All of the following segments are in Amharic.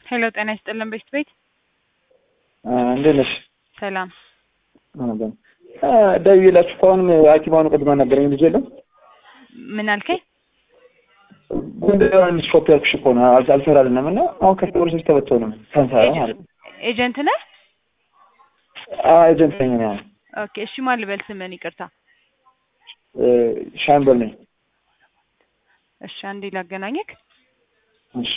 ሄሎ ጤና ይስጥልን ቤት ቤት እንዴት ነሽ? ሰላም ደውዬላችሁ እኮ አሁንም ሐኪም አሁን ቅድማ ነገረኝ ልጅ የለም ምን አልከኝ? ጎንደር ሾፕ ያልኩሽ እኮ ነው አል- አልሰራልንም እና አሁን ከፖሊሶች ተበተው ነው ሳንሰራ ማለት ነው። ኤጀንት ነህ? አዎ ኤጀንት ነኝ እኔ አሁን ኦኬ እሺ ማን ልበል ስምህን? ይቅርታ እ ሻምበል ነኝ። እሺ አንዴ ላገናኘክ። እሺ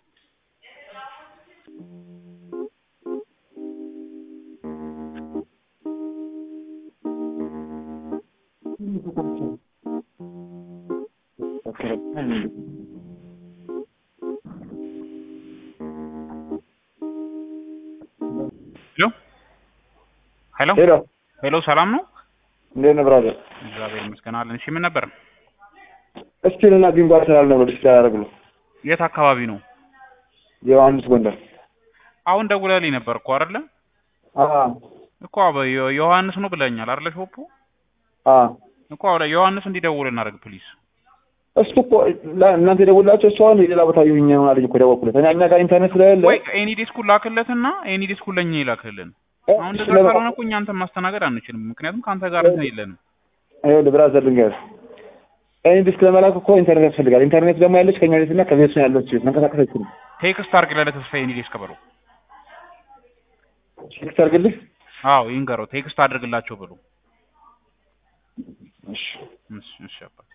ሄሎ ሄሎ ሄሎ ሄሎ ሰላም ነው? እንዴት ነህ ብራዘር? እግዚአብሔር ይመስገን አለን። እሺ ምን ነበር? እስቲል እና ቢንጎ አርሰናል ነው ዲስፕሌይ ያደረግ ነው የት አካባቢ ነው? ዮሐንስ ጎንደር። አሁን ደውለህልኝ ነበር እኮ አይደለ? አዎ እኮ አበ- ዮ- ዮሐንስ ነው ብለኛል አይደለ? ሾፑ አዎ እኮ አሁን ዮሐንስ እንዲደውል እናደርግ ፕሊዝ። እሱ እኮ ላ- እናንተ የደወላችሁ እሱ አሁን የሌላ ቦታ ይሁኝ ነው አለኝ እኮ ደወልኩለት። እኔ እኛ ጋር ኢንተርኔት ስለሌለ ወይ ኤኒ ዲስኩን ላክለትና ኤኒ ዲስኩን ለኛ ይላክልን። አሁን እንደዛ ስለ- ካልሆነ እኮ እኛ አንተን ማስተናገድ አንችልም። ምክንያቱም ከአንተ ጋር እንትን የለንም። ይኸውልህ ብራዘር ልንገርህ፣ እኔ ዲስክ ለመላክ እኮ ኢንተርኔት ያስፈልጋል። ኢንተርኔት ደግሞ ያለች ከኛ ቤትና ከቤት ነው ያለች መንቀሳቀስ አይችልም። ቴክስት አድርግለት ለተስፋዬ ኤኒ ዲስክ በለው። ቴክስት አድርግልህ። አዎ ይንገረው ቴክስት አድርግላቸው ብሎ እሺ እሺ እሺ አባቴ